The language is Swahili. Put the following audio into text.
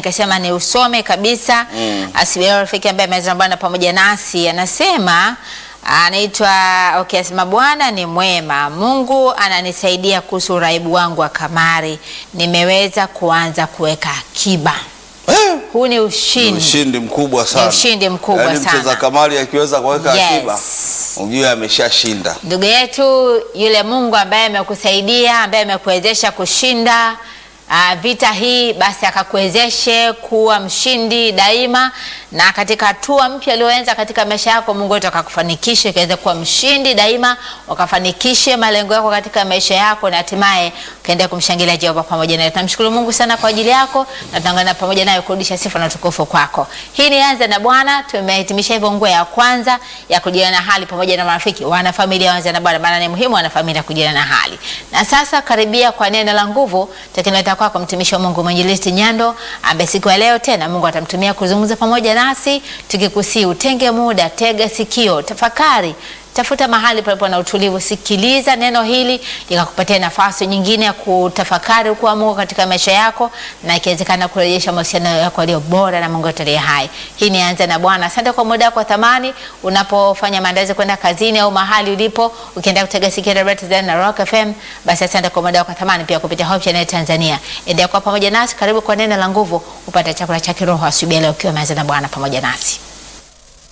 nikasema ni usome kabisa. Mm. Asubuhi leo rafiki ambaye ameweza Bwana pamoja nasi anasema anaitwa okay, asema Bwana ni mwema, Mungu ananisaidia kuhusu uraibu wangu wa kamari, nimeweza kuanza kuweka akiba. Eh, Huu ni ni ushindi. ushindi mkubwa sana. ushindi mkubwa Yaani sana. mcheza kamari akiweza kuweka Yes. akiba, ujue ameshashinda. Ndugu yetu yule Mungu ambaye amekusaidia ambaye amekuwezesha kushinda uh, vita hii, basi akakuwezeshe kuwa mshindi daima, na katika hatua mpya ulioanza katika maisha yako, Mungu wetu akakufanikishe ukaweza kuwa mshindi daima, ukafanikishe malengo yako katika maisha yako, na hatimaye ukaendelea kumshangilia Jehova pamoja naye. Tunamshukuru Mungu sana kwa ajili yako, na tunaungana pamoja naye kurudisha sifa na utukufu kwako. Hii ni Anza na Bwana. Tumehitimisha hivyo nguo ya kwanza ya kujuliana na hali pamoja na marafiki, wana familia Anza na Bwana, maana ni muhimu wana familia kujuliana na hali. Na sasa karibia kwa neno la nguvu takinaleta kwako mtumishi wa Mungu mwinjilisti Nyando, ambaye siku ya leo tena Mungu atamtumia kuzungumza pamoja nasi, tukikusii utenge muda, tega sikio, tafakari tafuta mahali palipo na utulivu, sikiliza neno hili likakupatia nafasi nyingine ya kutafakari ukuu wa Mungu katika maisha yako, na ikiwezekana kurejesha mahusiano yako yaliyo bora na Mungu wetu aliye hai. Hii ni Anza na Bwana. Asante kwa muda wako wa thamani unapofanya maandazi kwenda kazini au mahali ulipo, ukienda kutega sikio la Tanzania na Rock FM. Basi asante kwa muda wako wa thamani pia kupitia Hope Channel Tanzania. Endelea kwa pamoja nasi, karibu kwa neno la nguvu, upate chakula cha kiroho asubuhi ya leo ukiwa umeanza na Bwana pamoja nasi.